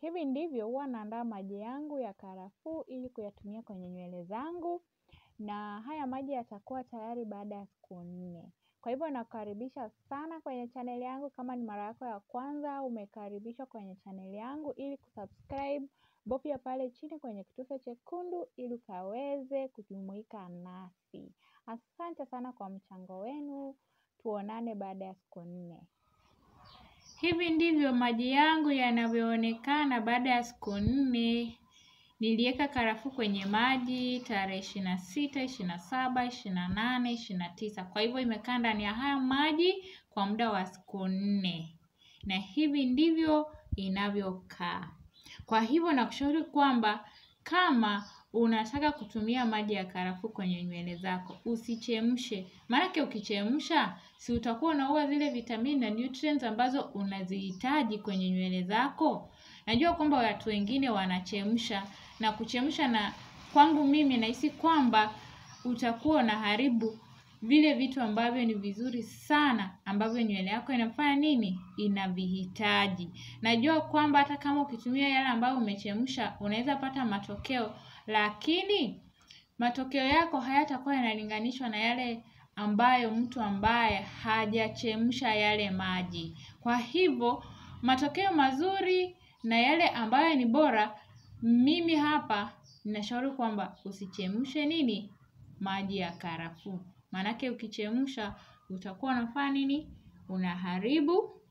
Hivi ndivyo huwa naandaa maji yangu ya karafuu ili kuyatumia kwenye nywele zangu na haya maji yatakuwa tayari baada ya siku nne. Kwa hivyo nakukaribisha sana kwenye channel yangu kama ni mara yako ya kwanza umekaribishwa kwenye channel yangu ili kusubscribe bofya pale chini kwenye kitufe chekundu ili ukaweze kujumuika nasi. Asante sana kwa mchango wenu, tuonane baada ya siku nne. Hivi ndivyo maji yangu yanavyoonekana baada ya siku nne. Niliweka karafuu kwenye maji tarehe ishirini na sita, ishirini na saba, ishirini na nane, ishirini na tisa. Kwa hivyo imekaa ndani ya haya maji kwa muda wa siku nne, na hivi ndivyo inavyokaa. Kwa hivyo nakushauri kwamba kama unataka kutumia maji ya karafuu kwenye nywele zako usichemshe, maanake ukichemsha si utakuwa unaua zile vitamini na nutrients ambazo unazihitaji kwenye nywele zako. Najua kwamba watu wengine wanachemsha na kuchemsha, na kwangu mimi nahisi kwamba utakuwa unaharibu vile vitu ambavyo ni vizuri sana ambavyo nywele yako inafanya nini, inavihitaji. Najua kwamba hata kama ukitumia yale ambayo umechemsha unaweza pata matokeo, lakini matokeo yako hayatakuwa yanalinganishwa na yale ambayo mtu ambaye hajachemsha yale maji. Kwa hivyo matokeo mazuri na yale ambayo ni bora, mimi hapa ninashauri kwamba usichemshe nini, maji ya karafuu. Maanake ukichemsha utakuwa unafanya nini, unaharibu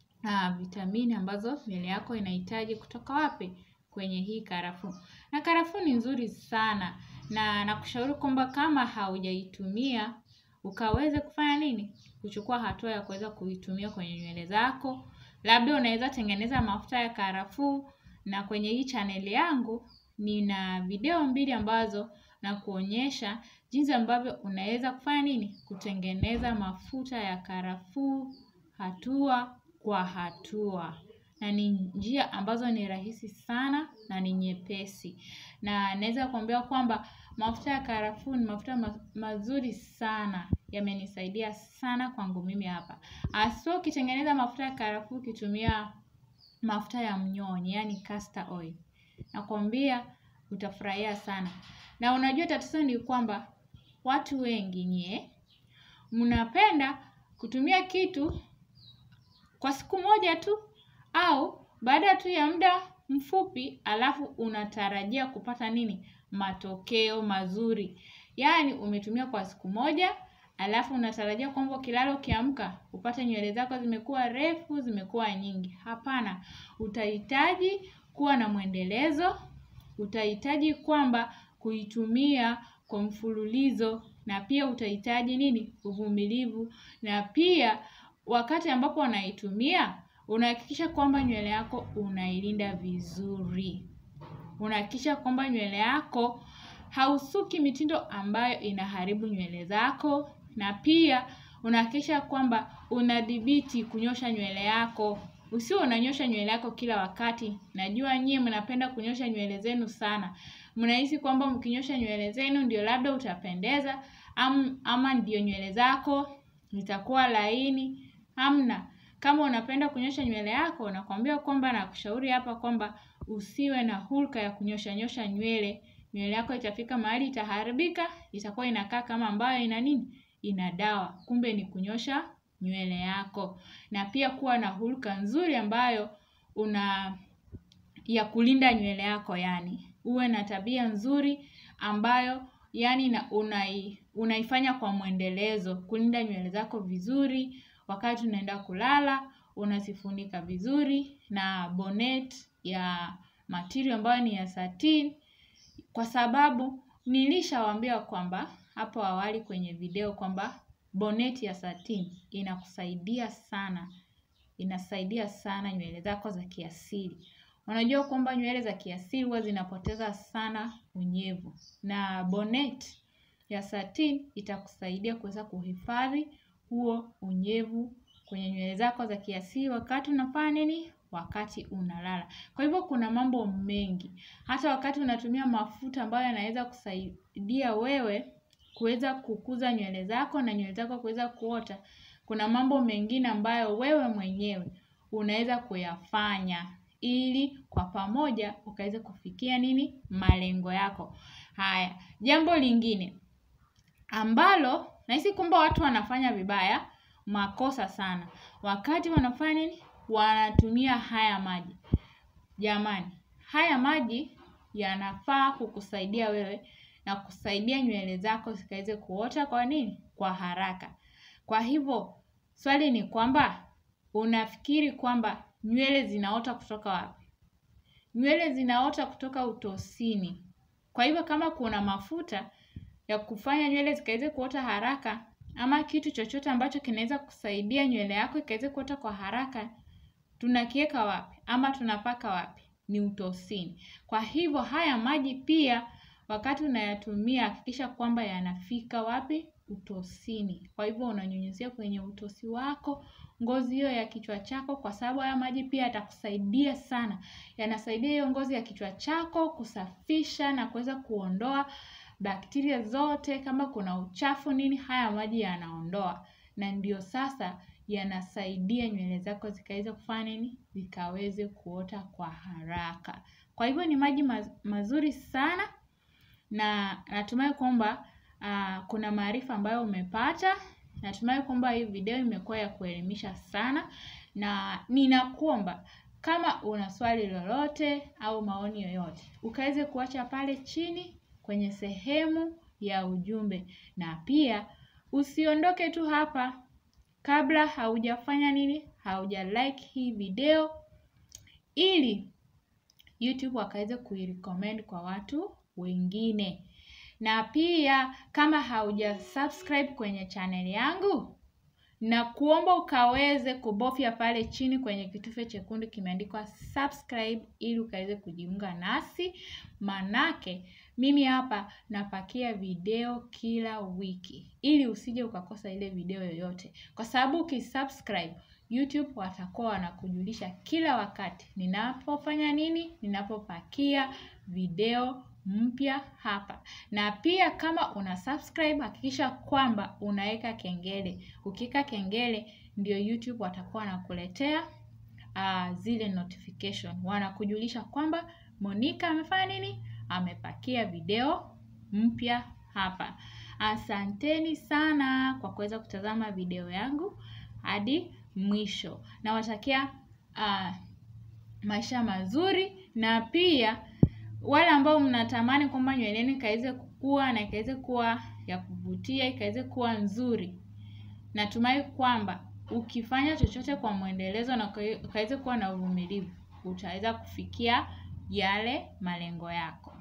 vitamini ambazo nywele yako inahitaji kutoka wapi, kwenye hii karafuu. Na karafuu ni nzuri sana na nakushauri kwamba kama haujaitumia ukaweze kufanya nini, kuchukua hatua ya kuweza kuitumia kwenye nywele zako. Labda unaweza tengeneza mafuta ya karafuu, na kwenye hii channel yangu nina video mbili ambazo nakuonyesha jinsi ambavyo unaweza kufanya nini, kutengeneza mafuta ya karafuu hatua kwa hatua, na ni njia ambazo ni rahisi sana na ni nyepesi, na naweza kuambia kwamba mafuta ya karafuu ni mafuta mazuri sana, yamenisaidia sana kwangu mimi hapa. Haswa ukitengeneza mafuta ya karafuu ukitumia mafuta ya mnyonyi, yaani castor oil, nakwambia utafurahia sana. Na unajua tatizo ni kwamba watu wengi nyie mnapenda kutumia kitu kwa siku moja tu au baada tu ya muda mfupi, alafu unatarajia kupata nini, matokeo mazuri. Yaani umetumia kwa siku moja alafu unatarajia kwamba ukilala ukiamka upate nywele zako zimekuwa refu, zimekuwa nyingi. Hapana, utahitaji kuwa na mwendelezo, utahitaji kwamba kuitumia kwa mfululizo, na pia utahitaji nini, uvumilivu, na pia wakati ambapo unaitumia unahakikisha kwamba nywele yako unailinda vizuri. Unahakikisha kwamba nywele yako hausuki mitindo ambayo inaharibu nywele zako, na pia unahakikisha kwamba unadhibiti kunyosha nywele yako. Usiwe unanyosha nywele yako kila wakati. Najua nyie mnapenda kunyosha nywele zenu sana. Mnahisi kwamba mkinyosha nywele zenu ndio labda utapendeza ama ndio nywele zako zitakuwa laini. Hamna. Kama unapenda kunyosha nywele yako, nakwambia kwamba nakushauri hapa kwamba usiwe na hulka ya kunyosha nyosha nywele. Nywele yako itafika mahali itaharibika, itakuwa inakaa kama ambayo ina nini, ina dawa, kumbe ni kunyosha nywele yako. Na pia kuwa na hulka nzuri ambayo una ya kulinda nywele yako, yaani uwe na tabia nzuri ambayo yaani unaifanya kwa mwendelezo, kulinda nywele zako vizuri. Wakati unaenda kulala unazifunika vizuri na bonnet ya material ambayo ni ya satin, kwa sababu nilishawaambia kwamba hapo awali kwenye video kwamba bonnet ya satin inakusaidia sana, inasaidia sana nywele zako za kiasili. Unajua kwamba nywele za kiasili huwa zinapoteza sana unyevu, na bonnet ya satin itakusaidia kuweza kuhifadhi huo unyevu kwenye nywele zako za kiasili wakati unafanya nini, wakati unalala. Kwa hivyo kuna mambo mengi, hata wakati unatumia mafuta ambayo yanaweza kusaidia wewe kuweza kukuza nywele zako na nywele zako kuweza kuota, kuna mambo mengine ambayo wewe mwenyewe unaweza kuyafanya ili kwa pamoja ukaweze kufikia nini malengo yako. Haya, jambo lingine ambalo nahisi kwamba watu wanafanya vibaya makosa sana wakati wanafanya nini wanatumia haya maji. Jamani, haya maji yanafaa kukusaidia wewe na kusaidia nywele zako zikaweze kuota kwa nini? Kwa haraka. Kwa hivyo, swali ni kwamba unafikiri kwamba nywele zinaota kutoka wapi? Nywele zinaota kutoka utosini. Kwa hivyo kama kuna mafuta ya kufanya nywele zikaweze kuota haraka ama kitu chochote ambacho kinaweza kusaidia nywele yako ikaweze kuota kwa haraka, tunakiweka wapi ama tunapaka wapi? Ni utosini. Kwa hivyo haya maji pia wakati unayatumia hakikisha kwamba yanafika wapi? Utosini. Kwa hivyo unanyunyizia kwenye utosi wako, ngozi hiyo ya kichwa chako kwa sababu haya maji pia yatakusaidia sana. Yanasaidia hiyo ngozi ya kichwa chako kusafisha na kuweza kuondoa bakteria zote kama kuna uchafu nini haya maji yanaondoa. Na ndio sasa yanasaidia nywele zako zikaweze kufanya nini? Zikaweze kuota kwa haraka. Kwa hivyo ni maji mazuri sana na natumai kwamba kuna maarifa ambayo umepata. Natumai kwamba hii video imekuwa ya kuelimisha sana na ninakuomba kama una swali lolote au maoni yoyote. Ukaweze kuacha pale chini kwenye sehemu ya ujumbe na pia usiondoke tu hapa kabla haujafanya nini? Haujalike hii video ili YouTube wakaweze kuirecommend kwa watu wengine. Na pia kama haujasubscribe kwenye channel yangu nakuomba ukaweze kubofya pale chini kwenye kitufe chekundu kimeandikwa subscribe ili ukaweze kujiunga nasi manake mimi hapa napakia video kila wiki ili usije ukakosa ile video yoyote. Kwa sababu ukisubscribe YouTube watakuwa wanakujulisha kila wakati ninapofanya nini? Ninapopakia video mpya hapa. Na pia kama una subscribe hakikisha kwamba unaweka kengele. Ukiweka kengele ndio YouTube watakuwa wanakuletea zile notification. Wanakujulisha kwamba Monica amefanya nini? Amepakia video mpya hapa. Asanteni sana kwa kuweza kutazama video yangu hadi mwisho. Nawatakia maisha mazuri na pia wale ambao mnatamani kwamba nywele yenu ikaweze kukua na ikaweze kuwa ya kuvutia, ikaweze kuwa nzuri. Natumai kwamba ukifanya chochote kwa mwendelezo na ukaweze kuwa na uvumilivu, utaweza kufikia yale malengo yako.